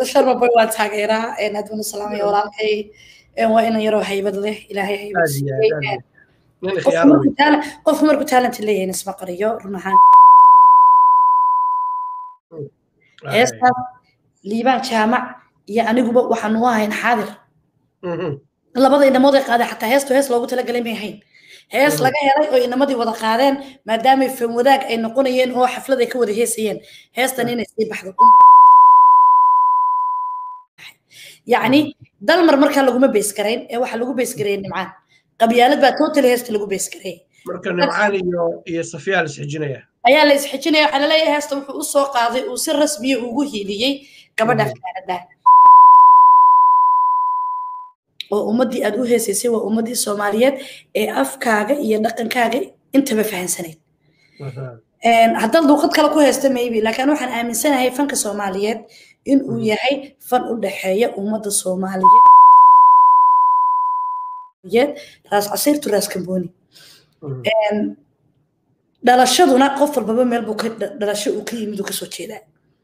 sharma boy waa taageeraa aaduna salaamaya walaalkay waa inan yaroo haybad leh ilaahay haybad siiyey qofku markuu talent leeyahay isma qariyo run ahaan heestaas liibaan jaamac iyo aniguba waxaanu ahayn xaadir labada inamood ay qaadeen xataa heestu hees loogu talagalay may ahayn hees laga helay oo inamadii wada qaadeen maadaamay fan wadaag ay noqonayeen oo xaflad ay ka wada heesayeen heestan inay sii baxdo yacni dalmar markaa laguma beesgarayn ee waxaa lagu beesgareeyey nimcaan qabyaalad baa total heesta lagu beesgareeyey marka nimcaan iyo iyo safiyaa la isxijinaya ayaa la isxijinaya waxaa laleeyahay heesta wuxuu u soo qaaday uu si rasmiya ugu hiiliyey gabadha fanaanada oo ummaddii aad u heesaysay waa ummaddii soomaaliyeed ee afkaaga iyo dhaqankaaga intaba fahansanayd haddaad luuqad kale ku haysta maybe laakiin waxaan aaminsanahay fanka soomaaliyeed in uu yahay fan u dhexeeya ummadda soomaaliyeed raas casiirtu raas kambooni dhalashaduna qof walbaba meel buu dhalasho uu ka yimid uu kasoo jeedaa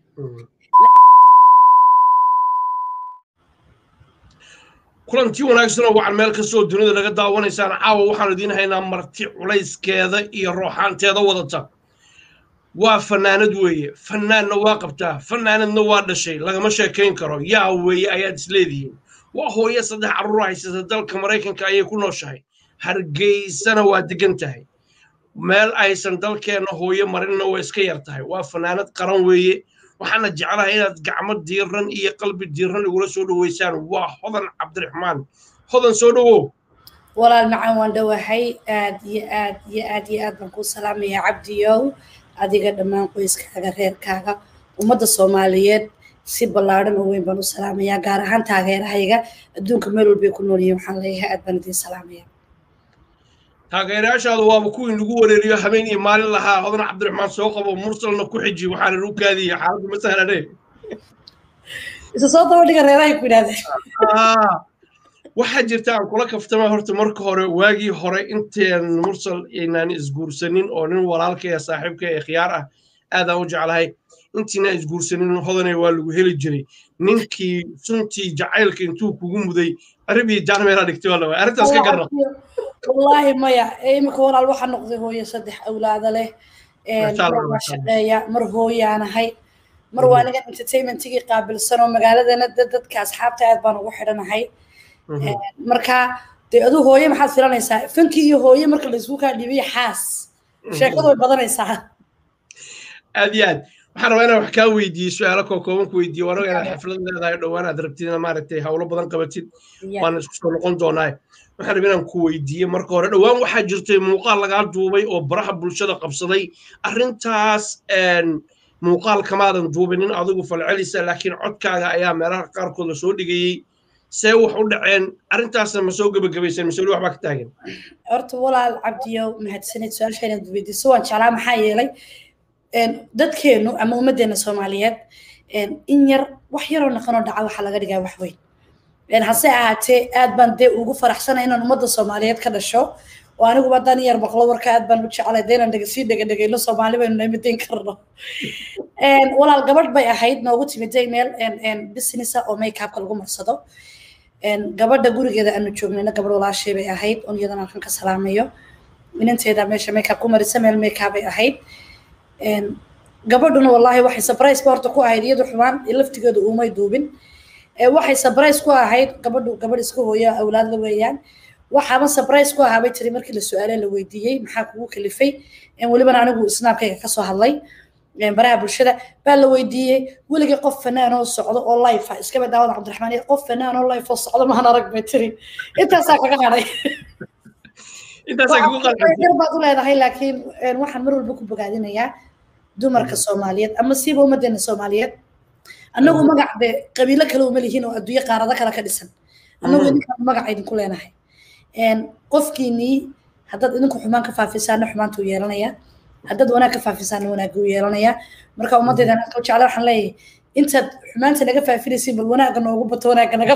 kulantii wanaagsan oo wacan meel kastoo dunida laga daawanaysaan caawa waxaan idiin haynaa marti culayskeeda iyo rooxaanteeda wadata waa fanaanad weeye fanaanna waa qabtaa fanaanadna waa dhashay lagama sheekayn karo yaa weeye ayaad isleedihiin waa hooye saddex carruur haysata dalka maraykanka ayay ku nooshahay hargeysana waa degan tahay meel aysan dalkeenna hooye marinna waa iska yar tahay waa fanaanad qaran weeye waxaana jeclahay inaad gacmo diiran iyo qalbi diiran igula soo dhoweysaan waa hodan cabdiraxmaan hodan soo dhowow walaal macaan waan dhowahay aad iyo aad iyo aad iyo aad baan kuu salaamaya cabdiyow adiga dhammaan qoyskaaga reerkaaga ummadda soomaaliyeed si ballaadhan oo weyn baan u salaamayaa gaar ahaan taageerahayga adduunka meel walbay ku nool yihiin waxaan leeyahay aad baan idiin salaamaya taageerayaashaadu waaba kuwii lagu wareeriyo habeen iyo maalin lahaa hodan cabdiraxmaan soo qabo mursalna ku xiji waxaana lagu kaadiyey xaaladdu ma sahlane isa soo daba dhiga reerahay ku yidhahdeen waxaa jirta aan kula kaftama horta marka hore waagii hore inteen mursal aynaan isguursanin oo nin walaalkaya saaxiibka ee khiyaar ah aadaan u jeclahay intiina isguursanin hodane waa lagu heli jiray ninkii suntii jacaylka intuu kugu muday arribii jaanmeelaa dhigtay waa lawaa arrintaas ka garna wallaahi maya imika walaal waxaa noqday hooyo saddex awlaada leh waa shaqeeya mar hooyaanahay mar waa aniga entertainmentigii qaabilsan oo magaaladana dadka asxaabta aad baan ugu xidhanahay marka dee aduu hooye maxaad filanaysaa fankii iyo hooye marka laysku kaa dhibiyo xaas sheekadu way badanaysaa aad iyo aad waxaan rabaa inaan wax kaa weydiiyo su-aalo kookooban ku weydiiyo waanaga inaad xaflad leedahay dhowaan aad rabtid ina maaragtay hawlo badan qabatid waana isku soo noqon doonaa waxaan rabaa inaan ku weydiiye marka hore dhowaan waxaa jirtay muuqaal lagaa duubay oo baraha bulshada qabsaday arrintaas muuqaal kamaadan duubinin adigu falcelisa laakiin codkaaga ayaa meelaha qaarkood la soo dhigayey see wax u dhaceen arrintaasna ma soo gebagabaysan mise weli waxbaa ka taagan horta walaal cabdiyow mahadsanid su-aasha inaad weydiiso waan jeclaa maxaa yeelay dadkeennu ama ummaddeena soomaaliyeed in yar wax yaroo naqanoo dhaca waxaa laga dhigaa wax weyn hase ahaatee aad baan dee ugu faraxsanay inaan ummadda soomaaliyeed ka dhasho oo aniguba haddaan yar maqlo warka aad baan u jeclay dee inaan sii dhegadhegayno soomaali baynu namidayn karno walaal gabadh bay ahayd noogu timiday meel businessa oo makeupka lagu marsado gabadha gurigeeda aanu joognayna gabadh walaashay bay ahayd on iyadana halkan ka salaamayo inanteeda meesha makeup ku marisa meel makeup bay ahayd gabadhuna wallaahi waxay surprise ba horta ku ahayd iyadu xumaan laftigeedu uumay duubin waxay surprise ku ahayd gabadhu gabadh iska hooya awlaad la weeyaan waxaaba surprise ku ahaa bay tiri markii la su-aale la weydiiyey maxaa kugu kalifay welibana anigu snaabkayga kasoo hadlay baraha bulshada baa la weydiiyey weligii qof fanaan oo socdo oo life ah iskaba daawada cabdiraxmaan iyo qof fanaan oo life oo socdo mahan arag bay tiri intaasaa kaga hadhay yar baad u leedahay laakiin waxaan mar walba ku bogaadinayaa dumarka soomaaliyeed ama siiba ummadeena soomaaliyeed annagu magac de qabiilo kale uma lihiin oo adduunyo qaarado kale ka dhisan annagu idinkaan magac idinku leenahay qofkiinii haddaad idinku xumaan ka faafisaana xumaanta u yeelanayaa haddaad wanaag ka faafisaana wanaagga u yeelanayaa marka ummaddeeda anka jecla waxaan leeyahay intaad xumaanta naga faafinaysiin bal wanaagga noogu bato wanaagga naga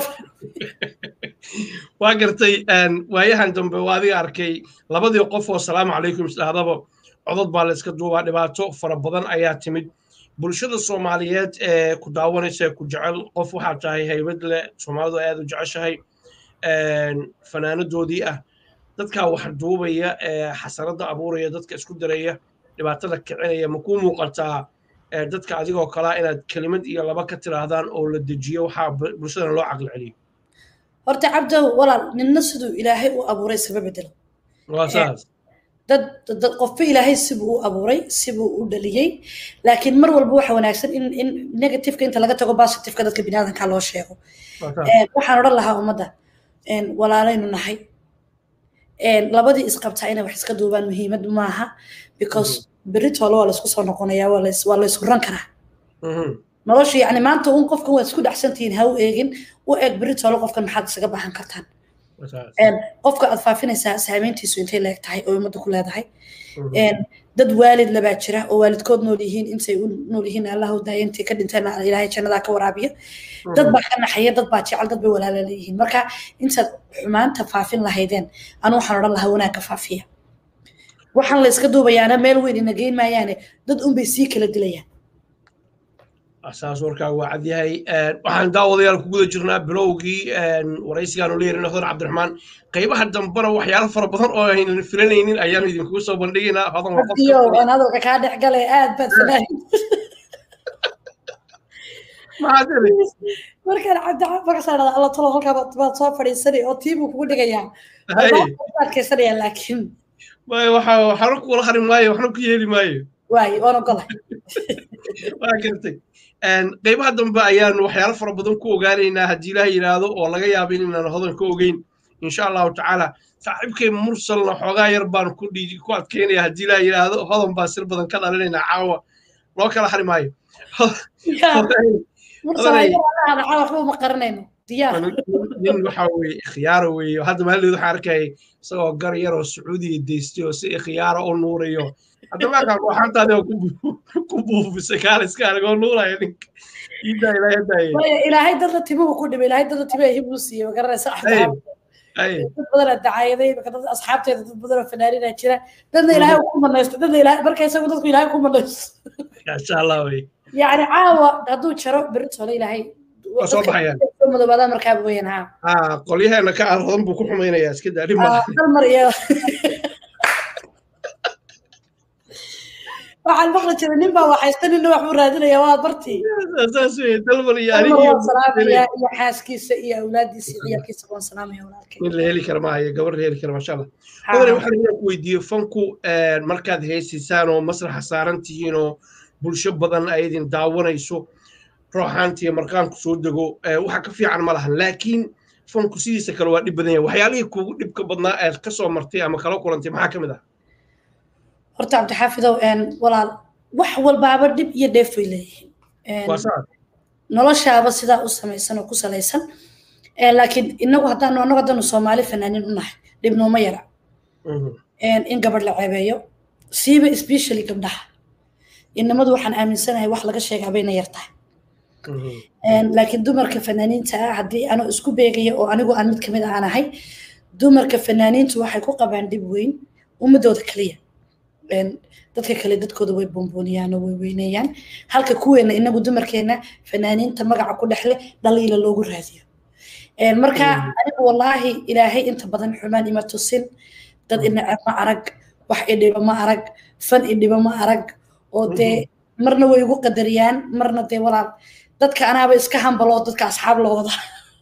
waa gartay waayahan dambe waa adiga arkay labadii qof oo salaamu calaykum isdhahdaba codod baa la iska duubaa dhibaato fara badan ayaa timid bulshada soomaaliyeed ee ku daawanaysa ku jecel qof waxaa tahay haybad leh soomaalidu aad u jeceshahay fanaanadoodii ah dadkaa wax duubaya ee xasaradda abuuraya dadka isku daraya dhibaatada kicinaya ma kuu muuqataa dadka adigoo kalaa inaad kelimad iyo laba ka tiraahdaan oo la dejiyo waxaa bulshadana loo caqli celiyo horta cabdow walaal ninna siduu ilaahay u abuuray isaba bedelo waa saas dad dad qofba ilaahay sibuu u abuuray sibuu u dhaliyey laakiin mar walba waxa wanaagsan in in negativeka inta laga tago positiveka dadka biniaadanka loo sheego waxaan odhan lahaa ummadda walaalaynu nahay labadii isqabtaa inay wax iska duubaan muhiimad maaha because beritoole waa laisku soo noqonayaa waa la ishuran karaa nolosha yani maanta un qofkan waad isku dhexsantihiin ha u eegin u eeg beritoole qofkan maxaad isaga baxan kartaan qofka aad faafinaysaa saameyntiisu intay leeg tahay oo ummadda ku leedahay dad waalid labaa jira oo waalidkood nool yihiin intay u nool yihiin allah u daaya intay ka dhinteen ilaahay jannadaa ka waraabiya dad baa ka naxaya dad baa jecel dad bay walaala leeyihiin marka intaad xumaanta faafin lahaydeen anu waxaan odhan lahaa wanaagga faafiya waxaan la iska duubayaana meel weyn ina geyn maayaane dad unbay sii kala dilayaan saas warkaa waa cad yahay waxaan daawadayaal ku guda jirnaa bilowgii waraysigaanu leeyahay hodan cabdiraxmaan qaybaha dambena waxyaalo fara badan oo aynan filanaynin ayaanu idinkugu soo bandhigaynaa hodan waa qofyo aan hadalka kaa dhex galay aad baad fanaahin markaan cabdimagasaadhada alla talo halkaa baad soo fadhiisanay oo tiibuu kugu dhigayaa adkaysanaya laakiin waxa waxna kula hari maayo waxna ku yeeli maayo waayo waan ogolay waa gartay qaybaha dambe ayaanu waxyaalo fara badan ku ogaanaynaa haddii ilaah yidhaahdo oo laga yaabo inaan hodan ka ogeyn insha allahu tacaala saaxiibkay mursalna xoogaa yar baan ku dhiiji ku adkeynaya haddii ilaah yidhaahdo hodan baan sir badan ka dhalinaynaa caawa loo kala hari maayo ma qaranayno nin waxa weye ikhyaaro weeye hadda maalideed waxaan arkayay isagoo gar yar oo sacuudiya deystay oo si ikhyaaro u nuurayo hadda maakaa ruuxantaadi oo ku buufisay kaaliska anigoo nuuraya ninka iidaa ilaahay hadaaye ilaahay dadla timuhu ku dhibay ilaahay dadla timaha hibuu siiyey magaranaysa dad badanaa dacaayaday dad asxaabteeda dad badanoo fanaanina jira dadna ilaahay ku manaysto dadna ilaahay marka isagu dadku ilaahay ku manaysto insha allah wey yani caawa hadduu jaro beritole ilaahay waa soo baxayaan madoobaadaan markaa weyan ha qolyaheena ka arhodan buu ku xumaynayaa iska daa dhib hal mar iyo waxaan maqli jiray nin baa waxaysta ninna wax buu raadinaya waa bartii saas wey dalban iyo salaamaya iyo xaaskiisa iyo awlaadiisa iyo ciyaalkiisa waan salaamaya walaalkay nin la heli kara maayo gabar la heli kara maasha allah odane waxaan inaan ku weydiiye fanku markaad heesiisaan oo masraxa saaran tihiin oo bulsho badan ay idin daawanayso rooxaantiiyo marqaanku soo dego waxa ka fiican ma lahan laakiin fanku sidiisa kale waa dhib badan yahay waxyaalihii kuugu dhibka badnaa aad ka soo martay ama kala kulantay maxaa ka mid ah horta cabdixaafidow walaal wax walbaaba dhib iyo dheef bay leeyihiin noloshaaba sidaa u samaysan oo ku salaysan laakiin inagu haddaanu anagu haddaanu soomaali fanaanin u nahay dhib nooma yara in gabadh la ceebeeyo siiba especially gabdhaha inamadu waxaan aaminsanahay wax laga sheegaa bayna yar tahay laakiin dumarka fanaaniinta ah haddii anoo isku beegaya oo anigu aan mid kamid aan ahay dumarka fanaaniintu waxay ku qabaan dhib weyn ummadooda kaliya dadka kale dadkooda way boonbooniyaan oo way weyneeyaan halka kuweena inagu dumarkeena fanaaniinta magaca ku dhexle dhaliila loogu raadiyo marka anigu wallaahi ilaahay inta badan xumaan ima tusin dad inaceb ma arag wax idhiba ma arag fan idhiba ma arag oo dee marna way igu qadariyaan marna dee walaal dadka anaaba iska hambaloo dadka asxaab la wada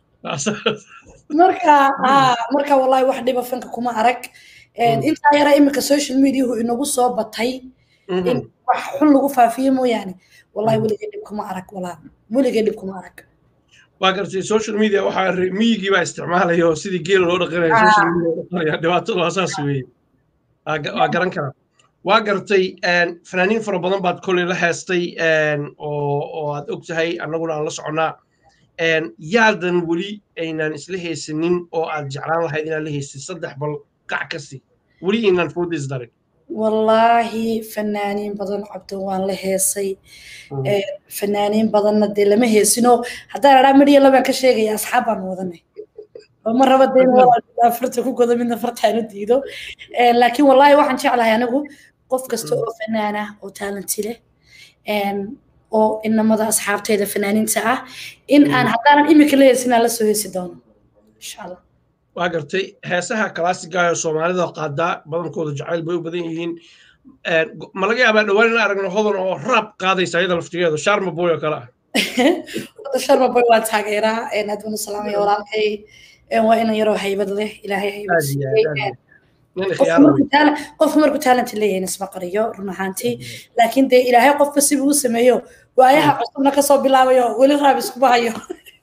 marka marka wallahi wax dhiba fanka kuma arag intaa yara iminka social mediahu inagu soo batay in wax xun lagu faafiyo mooyaane wallahi weligay dhib kuma arag walaal weligay dhib kuma arag waa gartay social media waxaa miyigii baa isticmaalaya oo sidii geela loo dhaqanaya social media dhaqanaya dhibaatada waa saas weeye waa garan karaa waa gartay fanaaniin fara badan baad koley la heestay oo aad og tahay annaguna aan la soconnaa yaadan weli aynaan isla haysanin oo aad jeclaan lahayd inaad la haystay saddex bal qac kasi weli aynaan foodis darin wallaahi fanaaniin badan cabdo waan la heesay fanaaniin badanna dee lama heesinoo haddaan adhaa midhiya labaan ka sheegaya asxaab baan wadanay oo ma raba dee farta ku godo midna fartaanu diido laakiin wallaahi waxaan jeclahay anigu qof kasta oo fanaan ah oo taalanti leh oo inamada asxaabteeda fanaaniinta ah in aan haddaanan imika la heesin aan la soo heesi doono insha allah waa gartay heesaha kalaasiga ee soomaalida qaadaa badankooda jacayl bay u badan yihiin ma laga yaabaa dhowaan in aragno hodan oo raab qaadaysa iyada laftigeedu sharma boy oo kale ah sharma boy waa taageeraa aad baan u salaamaya walaalkay waa inan yaroo haybad leh ilaahay haybad siiyey qofku markuu talent leeyahay isma qariyo run ahaantii laakiin dee ilaahay qofba sibuu u sameeyo waayaha cusubna kasoo bilaabayo weli raab iskuma hayo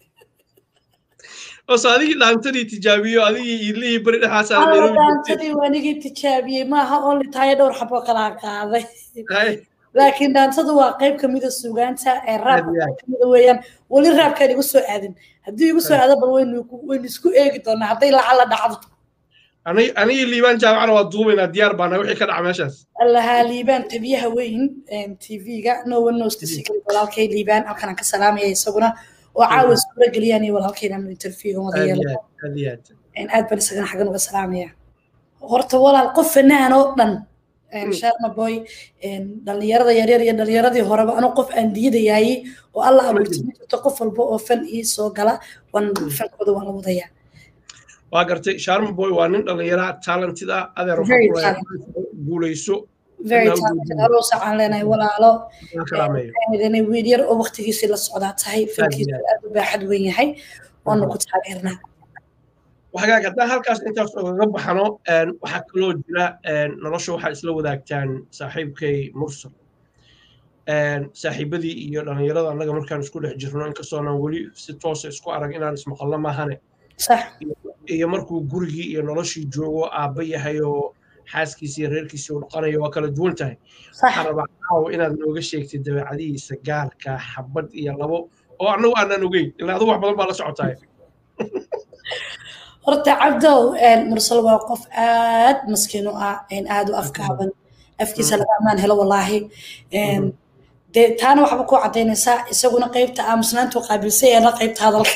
ose adigii dhaantadii tijaabiyo adigii iidlihii beri dhexaasdhaantadii waanigii tijaabiyey maaha only taaya dhowr xaboo kalaa qaaday laakiin dhaantadu waa qayb kamida sugaanta ee raabka qayb kamida weeyaan weli raabkaan igu soo aadin haddii igu soo aado bal waynu isku eegi doonaa hadday lacala dhacdo anigii liibaan jaamacana waa duubaynaa diyaar baana wixii ka dhaca meeshaas allahaa liibaan tabiyaha weyn tv-ga no one knows the secret walaalkay liibaan halkan aan ka salaamaya isaguna oo caawa suura geliyaan iyo walaalkaynan interview wada yeelo aad baan isagana xaggan uga salaamaya horta walaal qof fanaan oo dhan sharma boy dhalinyarada yaryar iyo dhalinyaradii horeba anuu qof aan diidayaayey oo alla abuurtay ma jirto qof walba oo fan ii soo gala waan fankooda waan la wadayaa waa gartay sharma boy waa nin dhalinyara talented ah adeer guulayso aroosaaan leenahay walaalo wiil yar oo waktigiisii la socdaa tahay fankiisu aad u baaxad weyn yahay waanu ku taageernaa waxagaag haddaan halkaas intaas ogaga baxano waxaa kaloo jira nolosha waxaa isla wadaagtaan saaxiibkay mursal saaxiibadii iyo dhalinyarada annaga markaan isku dhex jirno inkastoonan weli si toosa isku arag inaan ismaqalno maahane iyo markuu gurigii iyo noloshii joogo aabba yahay oo xaaskiisi iyo reerkiisii u dhaqanayo waa kala duwan tahay waxaan rabaa caaw inaad nooga sheegtid dabeecadihiisa gaalka xabad iyo labo oo annagu aanan ogeyn ilaa adigu wax badan baa la socotahay horta cabdow mursal waa qof aad maskiin u ah aad u afkaaban afkiisa laga ammaan helo wallaahi dee taana waxba ku cadaynaysaa isaguna qaybta aamusnaantu qaabilsay eena qaybta hadalka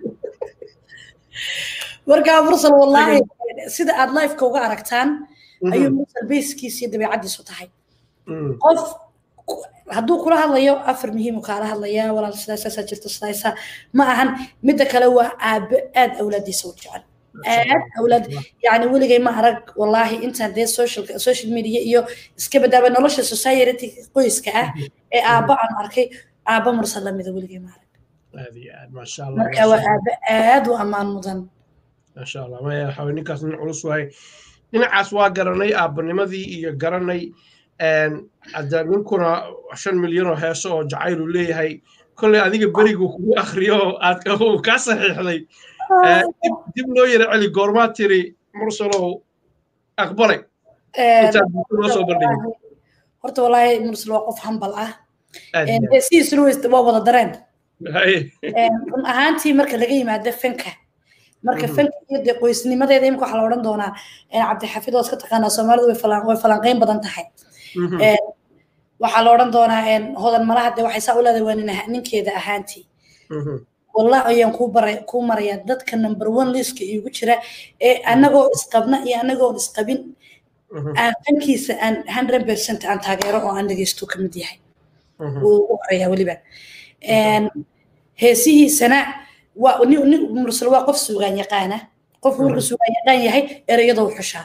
markaa mursal wallaahi sida aad lifeka uga aragtaan ayuu mursal bayskiisa iyo dabeecadiisu tahay qof hadduu kula hadlayo afar muhiimu kaala hadlayaa walaal sidaasaasaa jirto sidaasa ma ahan midda kale waa aabe aad awlaadiisa u jecel aad awlaad yani weligay ma arag wallaahi intaan dee social social media iyo iska badaaba nolosha society qoyska ah ee aabba aan arkay aabba mursal lamida weligay ma arag marka waa aabe aad u ammaan mudan maasha allah maya waxaa ninkaas nin culus wahay dhinacaas waa garanay aabbanimadii iyo garanay hadda ninkuna shan milyan oo heeso oo jacaylu leeyahay kolley adiga berigu kugu akriyo aad kaa saxiixday dib loo yara celi goormaa tiri mursalow aqbalay intaad noo soo bandhigin horta wallaahi mursal waa qof hambal ah sidiisuna waa wada dareen run ahaantii marka laga yimaado fanka marka fanka iyo dee qoysnimadeeda imika waxaa la odhan doonaa cabdixafid waa iska taqaanaa soomaalidu way falanqeyn badan tahay waxaa la odhan doonaa hodan malaha dee waxay saa u leedahay waa ninkeeda ahaantii wallah ayaan kuu baray kuu marayaa dadka number one liska iigu jira ee anagoo isqabna iyo anagoon isqabin aan fankiisa aan hundred percent aan taageero oo aan dhegeysto ka mid yahay wuu ugu horeeyaa weliba heesihiisana waa nin mursal waa qof suugaan yaqaana qofku markuu suugaan yaqaan yahay ereyadoo xushaa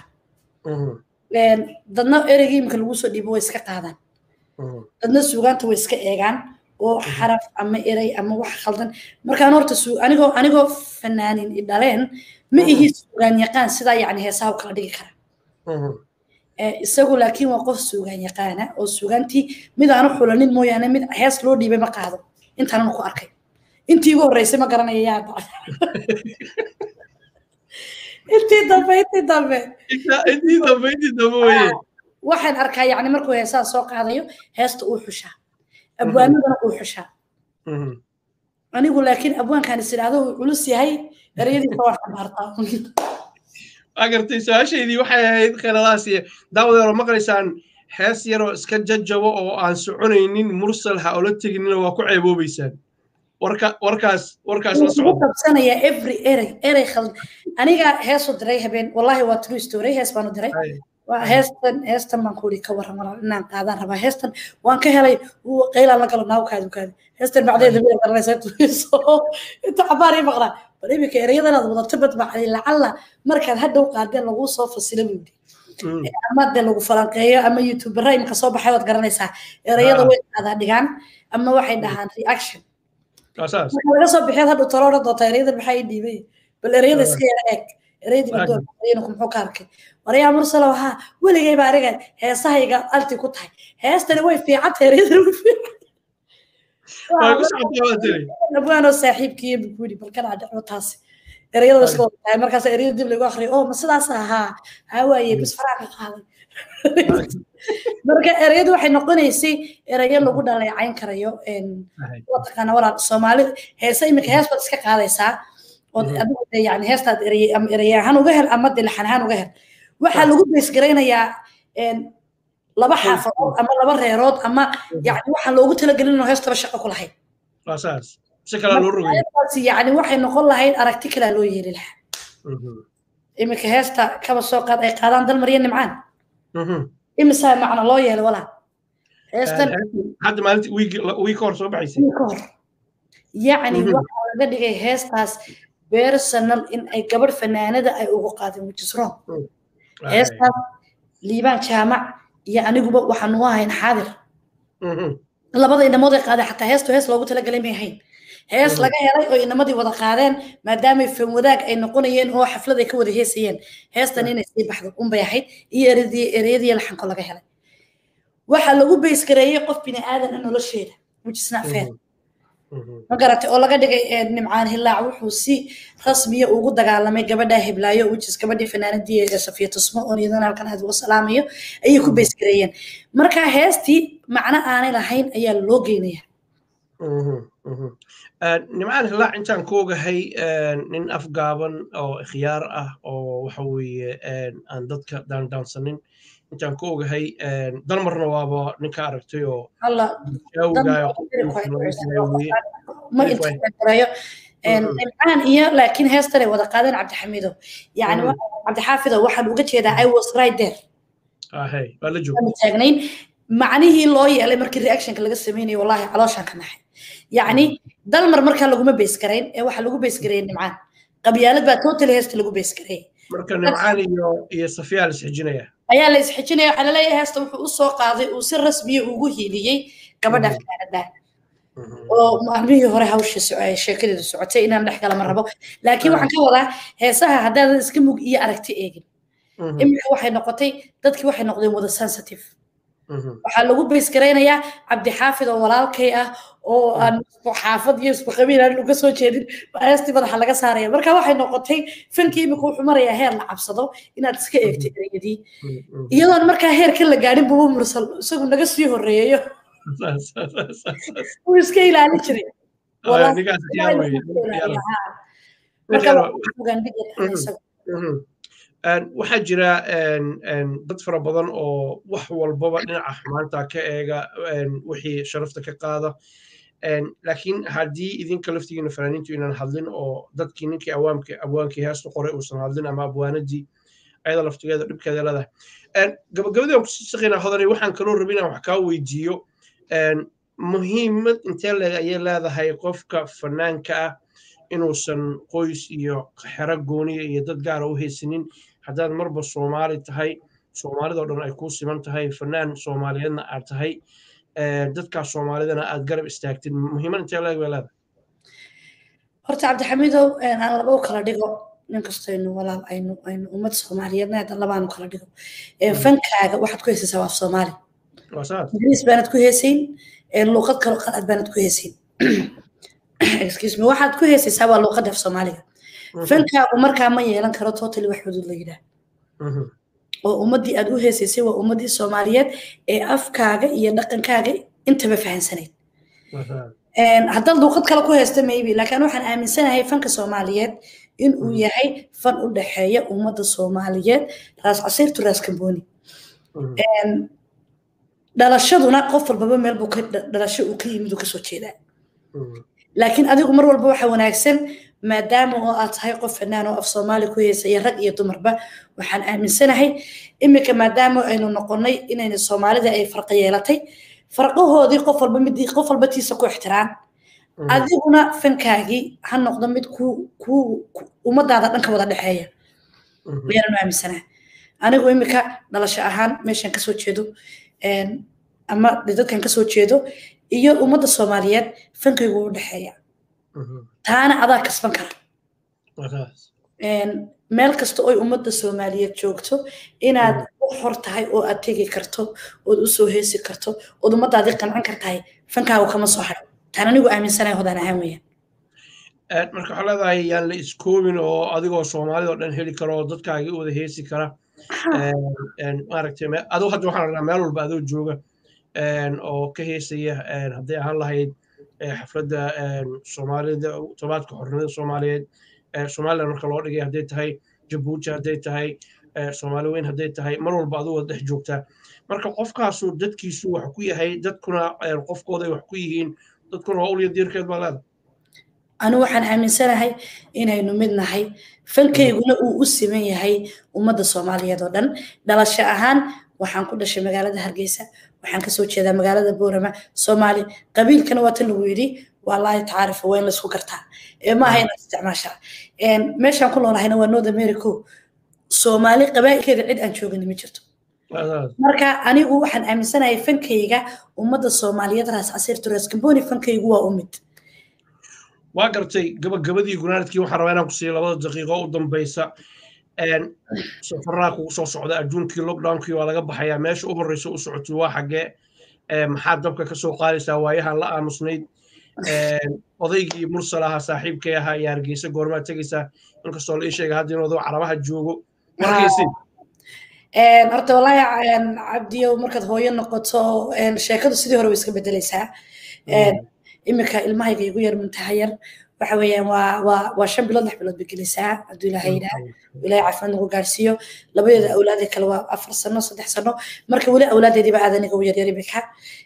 dadna ereygii imika lagu soo dhiibo way iska qaadaan dadna suugaanta way iska eegaan oo xaraf ama erey ama wax khaldan markaan horta anigoo anigoo fanaanin i dhaleen ma ihi suugaan yaqaan sidaa yacni heesaha u kala dhigi kara isagu laakiin waa qof suugaan yaqaana oo suugaantii mid aanu xulanin mooyaane mid hees loo dhiibay ma qaado intaanan ku arkay intii igu horreysay ma garanaya yaa intii dambe intii dambe intii dambe intii dambe weye waxaan arkaa yacni markuu heesaha soo qaadayo heesta uu xushaa abwaanadana uu xushaa anigu laakiin abwaankaan is idhaahdo uu culus yahay ereyadiisa waan xambaartaa waa gartay su-aashaydii waxay ahayd kheeladaas iyo daawadeero maqlaysaan hees yaroo iska jajabo oo aan soconaynin mursal ha ola teginina waa ku ceeboobaysaan warka warkaas warkaas la socda qabsanaya every erey erey khald aniga heesu diray habeen wallahi waa true story hees baanu diray heestan heestan baan kuuri ka waran walaal inaan qaadaan rabaa heestan waan ka helay qaylaan la galo naaw kaadi kaadi heestan bacdeeda mid garanaysa tuiso inta cabaar ii maqnaa bal iminka erayadan aad wadato bad bacday lacalla markaad hadhow qaadeen laguu soo fasila budi ama de lagu falanqeeyo ama youtubera iminka soo baxay waad garanaysaa erayada way qaadaa dhigaan ama waxay dhahaan reaction marka laga soo bixiyaad hadhow talo odhan doontaa erayadan maxaa ii dhiibay bal erayada iska yara eeg erayadii badoonku muxuu ka arkay waryaa mursalo haa weligayba aniga heesahayga alti ku tahay heestani way fiicanta erayadani way fiican abwaanoo saaxiibkiiyo bukuri balkanaa dhacwo taasi erayada iska wada tahay markaas erayada dib lagu akriyo oo ma sidaas ahaa haa waaye bis faraa ka qaaday marka erayadu waxay noqonaysay erayo lagu dhaleecayn karayo wataqaana walaal soomaali heese iminka hees baad iska qaadaysaa adigu de yani heestaad erey ahaan uga hel ama de laxan ahaan uga hel waxaa lagu beesgaraynayaa laba xaafadood ama laba reerood ama yani waxaan loogu talagelin inuu heestaba shaqo ku lahayd yani waxay noqon lahayd aragti kalaa loo yeeli lahaa iminka heesta kaba soo qaad ay qaadaan dalmariya nimcaan imisaa macna loo yeelay walaa heestan hadda maalinta wiig ka hor soo baxaysay ka hor yacni waxaa laga dhigay heestaas personal in ay gabadh fanaanada ay ugu qaadeen which is wrong heestaas liibaan jaamac iyo aniguba waxaanu ahayn xaadir labada inamood ay qaadeen xataa heestu hees loogu talagalay may ahayn hees laga helay oo inamadii wada qaadeen maadaamay fan wadaag ay noqonayeen oo xaflad ay ka wada heesayeen heestan inay sii baxdo unbay ahayd iyo ereyadii laxanko laga helay waxaa lagu beysgareeyey qof bini aadan a nolosheeda which is not fair ma garatay oo laga dhigay nimcaan hilaac wuxuu si rasmiya ugu dagaalamay gabadha hiblaayo whichis gabadhii fanaanadii ee safiya tusmo oo iyadana halkan aad uga salaamayo ayay ku beysgareeyeen marka heestii macno aanay lahayn ayaa loo geynaya nimcaan hilaac intaan ku ogahay nin afgaaban oo ikhyaar ah oo waxa weeye aan dadka daandaansanin intaan ku ogahay dalmarna waaba ninka aragtay oo ma intareeyo nimcaan iyo laakiin heestanay wada qaadeen cabdixamido yani cabdixaafido waxaan uga jeedaa i was right there taagnayn macnihii loo yeelay markii reactionka laga sameynayo wallahi calooshaan ka naxay yacni dalmar markaa laguma beysgarayn ee waxaa lagu beysgareeyay nimcaan qabyaalad baa total heesta lagu beysgareeyay marka nimcaan iyo iyo safiyaa la isxijinaya ayaa la isxijinaya waxaa laleeyahay heesta wuxuu u soo qaaday uu si rasmiya ugu hiiliyey gabadha fanaanada oo maalmihii hore hawshii sheekadeedu socotay inaan dhex galama rabo laakiin waxaan ka wadaa heesaha haddaadan iska mug iyo aragti eegin iminka waxay noqotay dadkii waxay noqdeen wada sensitive waxaa lagu beysgaraynayaa cabdixaafid oo walaalkay ah oo aan xaafad iyo isku qabiil aan uga soo jeedin heestii madaxa laga saaraya marka waxay noqotay fankii imika wuxuu marayaa heer la cabsado inaad iska eegtay ereyadii iyadoon markaa heerkan la gaadhin bubu mursal isagu naga sii horeeyayo wuu iska ilaalin jiray waxaa jira dad fara badan oo wax walbaba dhinaca xumaanta ka eega wixii sharafta ka qaada laakiin haddii idinka laftigiina fanaaniintu inaan hadlin oo dadkii ninkii awaamka abwaankii heestu qoray uusan hadlin ama abwaanadii ayada laftigeeda dhibkeeda leedahay gabagabadii aan kusii shaqeynaa hodanay waxaan kaloo rabin inaan wax kaa weydiiyo muhiimad intee leeg ayay leedahay qofka fanaanka ah inuusan qoys iyo xero gooniya iyo dad gaara u haysanin haddaad marba soomaali tahay soomaalidoo dhan ay kuu siman tahay fanaan soomaaliyeedna aad tahay dadkaas soomaalidana aad garab istaagtid muhiimad intee leeg bay leedahay horta cabdixamiidow aan laba u kala dhigo ninkastaynu walaal aynu aynu ummad soomaaliyeedna hadda labaanu kala dhigo fankaaga waxaad ku heysaysaa waa soomaali ingiriis baanad ku heesayn luuqad kaloo qalaad baanad ku heesayn excuse me waxaad ku heesaysaa waa luuqadda af soomaaliga fankaagu markaa ma yeelan karo totally wax xuduud la yidhaah oo ummaddii aad u heesaysay waa ummaddii soomaaliyeed ee afkaaga iyo dhaqankaaga intaba fahansanayd haddaad luuqad kale ku haysta maybe laakiin waxaan aaminsanahay fanka soomaaliyeed in uu yahay fan u dhexeeya ummadda soomaaliyeed raas casiirtu raas kambooni dhalashaduna qof walbaba meel buu dhalasho uu ka yimid uu kasoo jeedaa laakiin adigu mar walba waxa wanaagsan maadaama oo aad tahay qof fanaan oo af soomaali ku heesaya rag iyo dumarba waxaan aaminsanahay iminka maadaama aynu noqonnay inayna soomaalida ay farqa yeelatay farqahoodii qof walba midii qof walba tiisa ku ixtiraam adiguna fankaagii ha noqdo mid ku ku ummadaada dhanka wada dhexeeya ayaanu aaminsanahay anigu iminka dhalasho ahaan meeshan kasoo jeedo ama dadkan kasoo jeedo iyo ummadda soomaaliyeed fankaygu u dhexeeya taana adaa kasban kara meel kasta oy ummadda soomaaliyeed joogto inaad u xor tahay oo aad tegi karto ood usoo heesi karto ood ummadaadii qancin kartahay fankaagu kama soo haro taan anigu aaminsanahay hodaan ahaan weeyaan marka waxaa leedahay yaan la iskoobin oo adigoo soomaalida oo dhan heli karo oo dadkaagii u wada heesi kara maaragtay aduu hadda waxaan rabnaa meel walba adoo jooga oo ka heesaya hadday ahaan lahayd xafladda soomaalida tobaadka xornimada soomaaliyeed somaliland marka loo dhigay hadday tahay jabuuti hadday tahay soomaali weyn hadday tahay mar walba aduu wada dhex joogtaa marka qofkaasu dadkiisu wax ku yahay dadkuna qofkooday wax ku yihiin dadkuna waa ulya diirkeed baa leeda anu waxaan aaminsanahay inaynu mid nahay fankayguna uu u siman yahay ummadda soomaaliyeed oo dhan dhalasho ahaan waxaan ku dhashay magaalada hargeysa waxaan kasoo jeedaa magaalada boorama soomaali qabiilkana waa tan lagu yidhi waa laahi tacaarifa waa in laysku gartaa ma aha inaad isticmaashaa meeshaan ku noolahayna waa north america soomaali qabaa'ilkeeda cid aan joogin ma jirto marka anigu waxaan aaminsanahay fankayga ummadda soomaaliyeed raas casiirtu raas gamboni fankaygu waa u mid waa gartay gabagabadii gunaanadkii waxaan rabaa inaan ku siiyo labada daqiiqo u dambaysa safaraa kugu soo socda adduunkii lockdownkii waa laga baxayaa meesha u horreysa u socotay waa xaggee maxaad dabka ka soo qaadaysaa waayahan la aamusnayd odaygii mursal ahaa saaxiibkay ahaa iyo hargeysa goormaa tegaysaa inkastoo la ii sheega hadda inuu carabaha joogo markaysi horta wallaahi cabdiyow markaad hooyo noqoto sheekadu sidii hore way iska bedelaysaa iminka ilmahayga igu yar muntaha yar waxa weeyaan waa waa waa shan bilood lix bilood bay gelaysaa hadduu ilaahay yidhaah ilaahay caafimaad nagu gaarsiiyo labadeeda awlaadee kale waa afar sano saddex sano marka weli awlaadeediiba aad aniga u yaryar iminka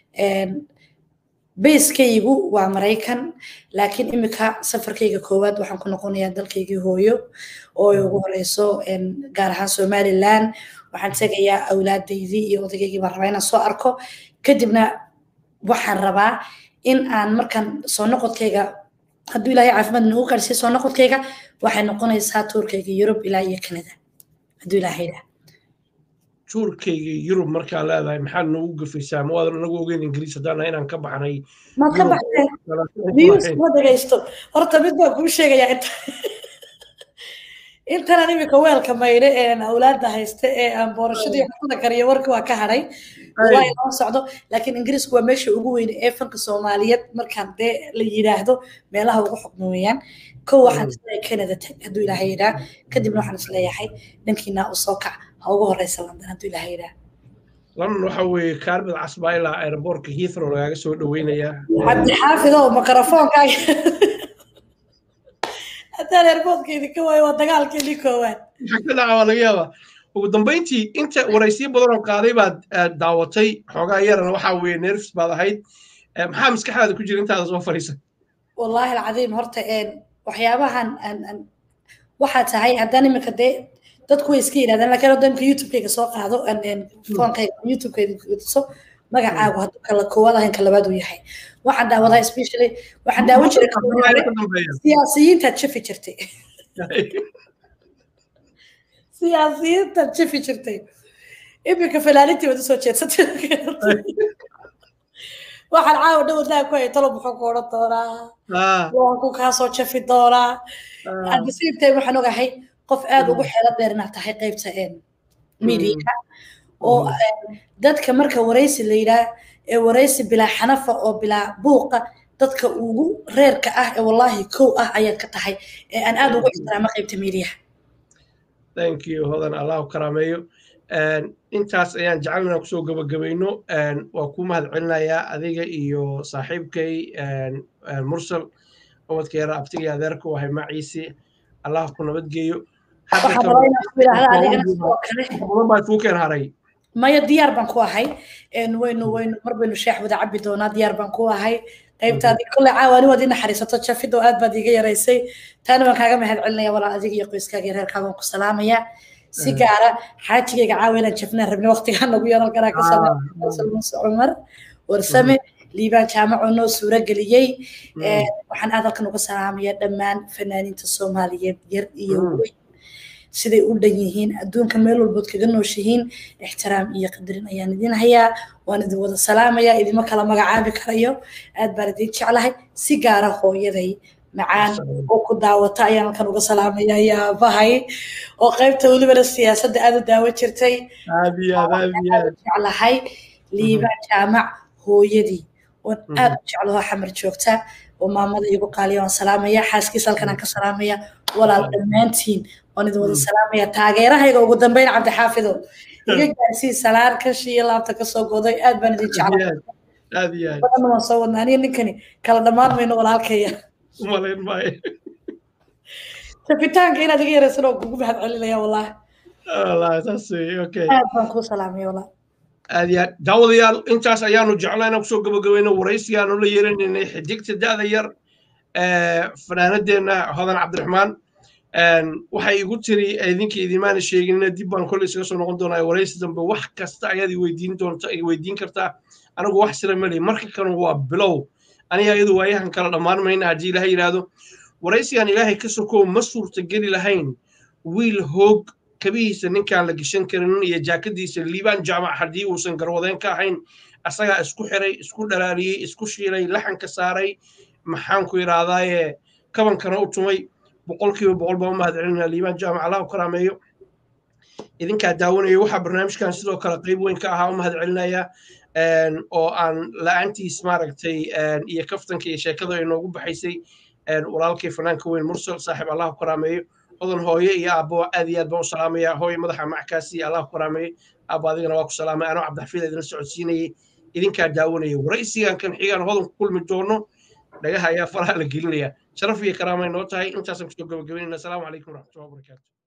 bayskaygu waa maraykan laakiin iminka safarkayga koowaad waxaan ku noqonayaa dalkaygii hooyo oo ay ugu horeyso gaar ahaan somaliland waxaan tegayaa awlaadaydii iyo odaygaygii baan rabaa inaan soo arko kadibna waxaan rabaa in aan markaan soo noqodkayga hadduu ilaahay caafimaad nagu gaarsiiyo soo noqodkayga waxay noqonaysaa tuurkayga yurub ilaa iyo canada hadduu ilaahay yidhaah tuurkayga yurub markaa leedahay maxaad noogu gafaysaa ma waadan anagu ogeyn ingiriis haddaana inaan ka baxnay maad ka baxdeen news ma dhegaysto horta mid baan kuu sheegayaa inta intanan imika weelka maydhe ee awlaadda haysta ee aan boorashadii xukuna kariyo warkii waa ka hadhay waa inoo socdo laakiin ingiriisku waa meesha ugu weyne ee fanka soomaaliyeed markaan dee la yidhaahdo meelaha ugu xukmo weeyaan kow waxaan isleeyahay canada tag hadduu ilaahay yidhaah kadibna waxaan isleeyahay dhankiina u soo kac ha ugu horeysa london hadduu ilaahay yidhaah london waxa weeye kaarbid casbaa ilaa aeroboortka heathrow lagaaga soo dhaweynayaa cabdi xaafid oo mikrofoonkaaga haddaan airboodkeedii ka waayo waa dagaalkeedii koowaad maxaa ka dhaca waa laga yaabaa ugu dambayntii inta waraysiyo badan oo qaaday baad daawatay xoogaa yarana waxaa weeye nerfs baad ahayd maxaa maskaxdaada ku jira intaada soo fadhiisa wallaahi alcadiim horta waxyaabahan waxaa tahay haddaan iminka dee dadku way iska yidhahdaan laakiin hadda imika youtubekayga soo qaado foonkayga youtubekayga tuso magacaagu hadduu kala koowaad ahayn ka labaad uu yahay waxaan daawadaa especially waxaan daawan jiray siyaasiyiintaad jafi jirtay siyaasiyiintaad jafi jirtay iminka falaalintii waad usoo jeedsatay waxaan caawa dhow daa ku hay talo muxuu ku odhan doonaa waan ku kaasoo jafi doonaa at the same time waxaan ogahay qof aad ugu xeelo dheer inaad tahay qaybta media oo dadka marka waraysi la yidhaah ee waraysi bilaa xanafa oo bilaa buuqa dadka ugu reerka ah ee wallaahi kow ah ayaad ka tahay ee aan aad ugu ixtiraamo qaybta miidiyaha thank you hodan allahu karaameeyo intaas ayaan jecel inaan kusoo gabagabayno waa kuu mahad celinayaa adiga iyo saaxiibkay mursal ubadkeera abtiga adeerka u ahay maciisi allah ku nabadgeeyo baa kuu keen haray maya diyaar baan ku ahay waynu waynu mar baynu sheex wada cabi doonaa diyaar baan ku ahay qaybtaadii kolley caawaani waad ii naxariisato jafido aad baad iiga yaraysay taana waan kaaga mahad celinaya walaal adiga iyo qoyskaaga iyo reerkaaga waan ku salaamaya si gaara xaajigayga caawa inaan jafnaan rabni waqtigaa nagu yaran karaa ka salaamuse cumar warsame liibaan jaamacoo noo suuro geliyey waxaan aad halkan uga salaamaya dhammaan fanaaniinta soomaaliyeed yar iyo weyn siday u dhan yihiin adduunka meel walbood kaga nooshihiin ixtiraam iyo qadarin ayaan idin hayaa waan idin wada salaamaya idima kala magacaabi karayo aad baan idin jeclahay si gaara hooyaday macaan oo ku daawata ayaan halkan uga salaamaya yaabahay oo qaybta welibana siyaasadda aad u daawo jirtay jeclahay liibaan jaamac hooyadii oon aad u jeclaho xamar joogta oo maamada igu qaaliya waan salaamaya xaaskiisa halkan aan ka salaamaya walaal dhammaantiin waan idin wada salaamaya taageerahayga ugu dambeyn cabdixaafido iga gaarsii salaan kashi iyo laabta kasoo goday aad baan idin jeclabadanna waan soo wadnaa aniga ninkani kala dhammaan mayno walaalkaya tafitaanka inaad iga yaraysan oo kugu mahad celinaya wallahi aad baan kuu salaamaya wallahi aad iyo aad daawadayaal intaas ayaanu jeclayna kusoo gabagabayno waraysigaanu la yeelanaynay xidigta da'da yar fanaanadeenna hodan cabdiraxmaan waxay igu tiri idinka idimaana sheeginina dib baan kolley isaga soo noqon doonaa waraysi dambe wax kasta ayaad iweydiin doonta weydiin kartaa anigu wax sila mali marka kanu waa bilow aniga iyadu waayahan kala dhammaan mayna haddii ilaahay yidhaahdo waraysigan ilaahay ka sokow ma suurtageli lahayn wiil hoog kabihiisa ninkaan la geshan karin iyo jaakadiisa liibaan jaamac haddii uusan garwadeen ka ahayn asagaa isku xiray isku dhalaaliyey isku shiilay laxanka saaray maxaanku yidhaahdaaye kabankana u tumay boqolkiiba boqol baan u mahad celinaa liibaan jaamac allah u karaameeyo idinkaa daawanaya waxaa barnaamijkan sidoo kale qayb weyn ka ahaa u mahad celinaya oo aan la-aantiis maaragtay iyo kaftanka iyo sheekada ay noogu baxaysay walaalkii fanaanka weyn mursal saaxiib allah u karaameeyo odan hooye iyo aabbo aad iyo aad baan u salaamaya hooye madaxa mackaasi allah ku karaameeyey aabbo adigana waa ku salaamay anoo cabdixafiid idin socodsiinayay idinkaa daawanaya waraysigan kan xigaan hodan ku kulmi doono dhagaha ayaa faraha la gelinaya sharaf iyo karaamay noo tahay intaasaan kusoo gabagabaynayna asalaamu calaykum waraxmatullahi wabarakaatu